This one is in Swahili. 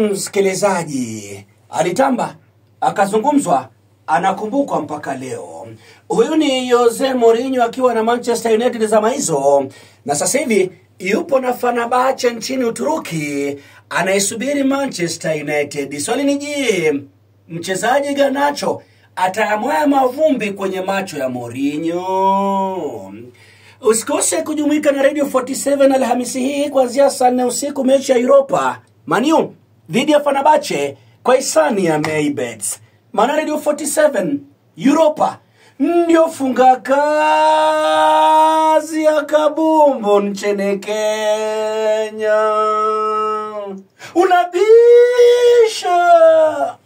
msikilizaji, alitamba akazungumzwa, anakumbukwa mpaka leo. Huyu ni Jose Mourinho akiwa na Manchester United zama hizo, na sasa hivi yupo na Fenerbahce nchini Uturuki, anaisubiri Manchester United. Swali ni je, mchezaji Garnacho atayamwaya mavumbi kwenye macho ya Mourinho? Usikose kujumuika na Radio 47 Alhamisi hii kuanzia saa nne usiku, mechi ya Europa Manu dhidi ya Fenerbahce kwa hisani ya Maybet. Maana Radio 47 Europa ndio funga kazi ya kabumbu nchini Kenya. Unabisha